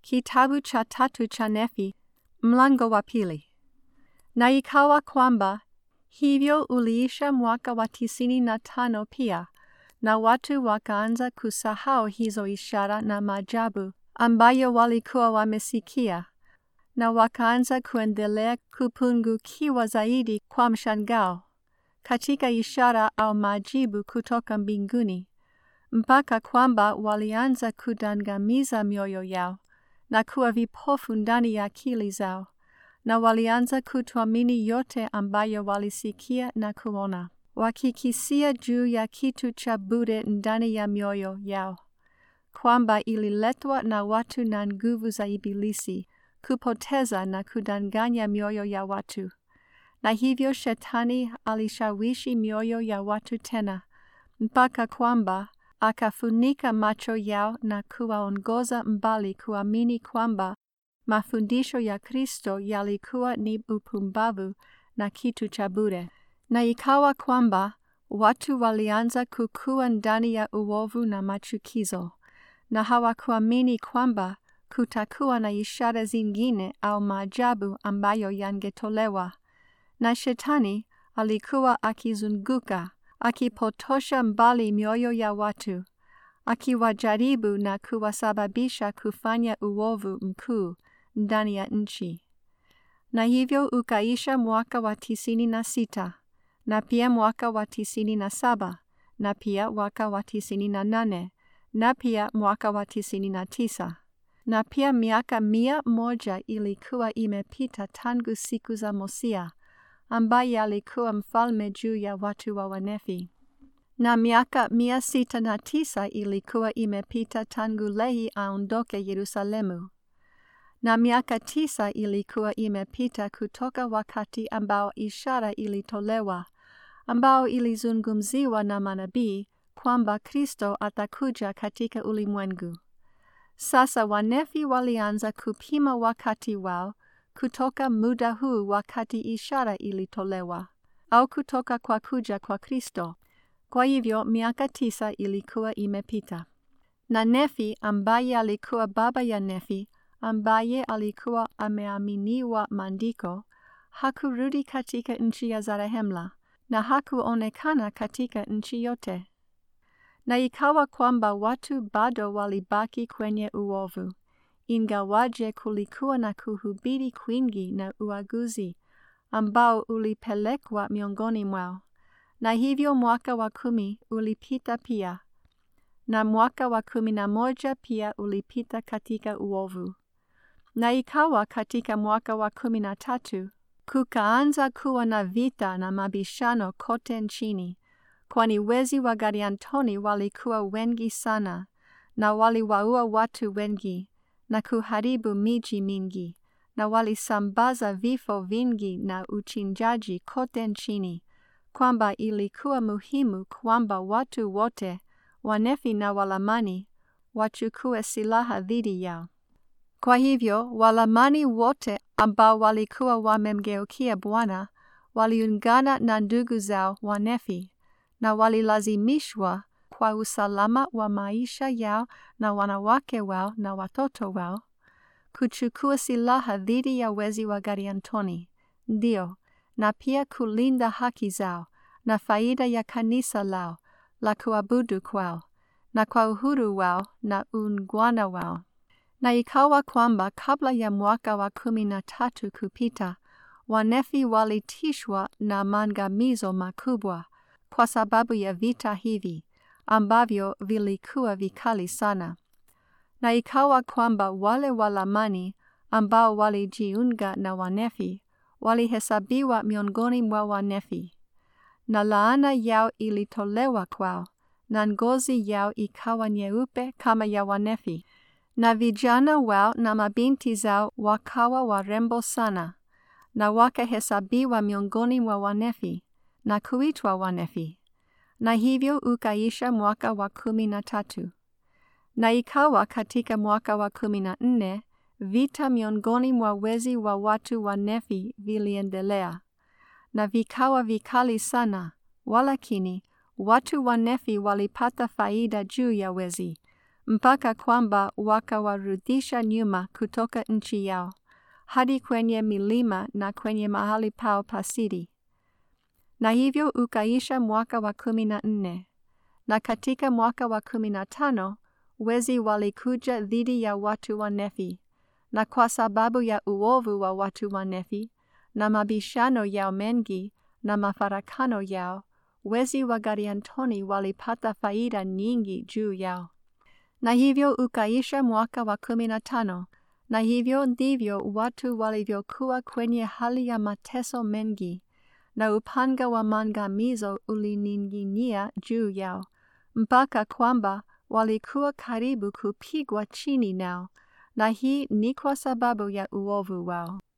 Kitabu cha tatu cha Nefi, mlango wa pili. Na ikawa kwamba hivyo uliisha mwaka wa tisini na tano pia, na watu wakaanza kusahau hizo ishara na maajabu ambayo walikuwa wamesikia, na wakaanza kuendelea kupungukiwa zaidi kwa mshangao katika ishara au maajibu kutoka mbinguni, mpaka kwamba walianza kudangamiza mioyo yao na kuwa vipofu ndani ya akili zao, na walianza kutoamini yote ambayo walisikia na kuona, wakikisia juu ya kitu cha bure ndani ya mioyo yao, kwamba ililetwa na watu na nguvu za Ibilisi kupoteza na kudanganya mioyo ya watu. Na hivyo Shetani alishawishi mioyo ya watu tena, mpaka kwamba akafunika macho yao na kuwaongoza mbali kuamini kwamba mafundisho ya Kristo yalikuwa ni upumbavu na kitu cha bure. Na ikawa kwamba watu walianza kukua ndani ya uovu na machukizo, na hawakuamini kwamba kutakuwa na ishara zingine au maajabu ambayo yangetolewa. Na Shetani alikuwa akizunguka akipotosha mbali mioyo ya watu, akiwajaribu na kuwasababisha kufanya uovu mkuu ndani ya nchi. Na hivyo ukaisha mwaka wa tisini na sita na pia mwaka wa tisini na saba na pia mwaka wa tisini na nane na pia mwaka wa tisini na tisa na pia miaka mia moja ilikuwa imepita tangu siku za Mosia ambaye alikuwa mfalme juu ya watu wa Wanefi, na miaka mia sita na tisa ilikuwa imepita tangu Lehi aondoke Yerusalemu, na miaka tisa ilikuwa imepita kutoka wakati ambao ishara ilitolewa, ambao ilizungumziwa na manabii kwamba Kristo atakuja katika ulimwengu. Sasa Wanefi walianza kupima wakati wao kutoka muda huu wakati ishara ilitolewa, au kutoka kwa kuja kwa Kristo. Kwa hivyo miaka tisa ilikuwa imepita. Na Nefi ambaye alikuwa baba ya Nefi, ambaye alikuwa ameaminiwa maandiko, hakurudi katika nchi ya Zarehemla, na hakuonekana katika nchi yote. Na ikawa kwamba watu bado walibaki kwenye uovu, ingawaje kulikuwa na kuhubiri kwingi na uaguzi ambao ulipelekwa miongoni mwao. Na hivyo mwaka wa kumi ulipita pia, na mwaka wa kumi na moja pia ulipita katika uovu. Na ikawa katika mwaka wa kumi na tatu kukaanza kuwa na vita na mabishano kote nchini, kwani wezi wa Gadiantoni walikuwa wengi sana, na waliwaua watu wengi na kuharibu miji mingi, na walisambaza vifo vingi na uchinjaji kote nchini, kwamba ilikuwa muhimu kwamba watu wote Wanefi na Walamani wachukue silaha dhidi yao. Kwa hivyo Walamani wote ambao walikuwa wamemgeukia Bwana waliungana na ndugu zao Wanefi na walilazimishwa kwa usalama wa maisha yao na wanawake wao na watoto wao kuchukua silaha dhidi ya wezi wa Gadiantoni, ndio, na pia kulinda haki zao na faida ya kanisa lao la kuabudu kwao na kwa uhuru wao na uungwana wao. Na ikawa kwamba kabla ya mwaka wa kumi na tatu kupita, Wanefi walitishwa na maangamizo makubwa kwa sababu ya vita hivi ambavyo vilikuwa vikali sana. Na ikawa kwamba wale Walamani ambao walijiunga na Wanefi walihesabiwa miongoni mwa Wanefi, na laana yao ilitolewa kwao, na ngozi yao ikawa nyeupe kama ya Wanefi, na vijana wao na mabinti zao wakawa warembo sana, na wakahesabiwa miongoni mwa Wanefi na kuitwa Wanefi. Na hivyo ukaisha mwaka wa kumi na tatu. Na ikawa katika mwaka wa kumi na nne vita miongoni mwa wezi wa watu wa Nefi viliendelea, na vikawa vikali sana, walakini watu wa Nefi walipata faida juu ya wezi, mpaka kwamba wakawarudisha nyuma kutoka nchi yao hadi kwenye milima na kwenye mahali pao pa siri. Na hivyo ukaisha mwaka wa kumi na nne, na katika mwaka wa kumi na tano wezi walikuja dhidi ya watu wa Nefi, na kwa sababu ya uovu wa watu wa Nefi na mabishano yao mengi na mafarakano yao, wezi wa Gadiantoni walipata faida nyingi juu yao. Na hivyo ukaisha mwaka wa kumi na tano, na hivyo ndivyo watu walivyokuwa kwenye hali ya mateso mengi, na upanga wa maangamizo ulining'inia juu yao, mpaka kwamba walikuwa karibu kupigwa chini nao, na hii ni kwa sababu ya uovu wao.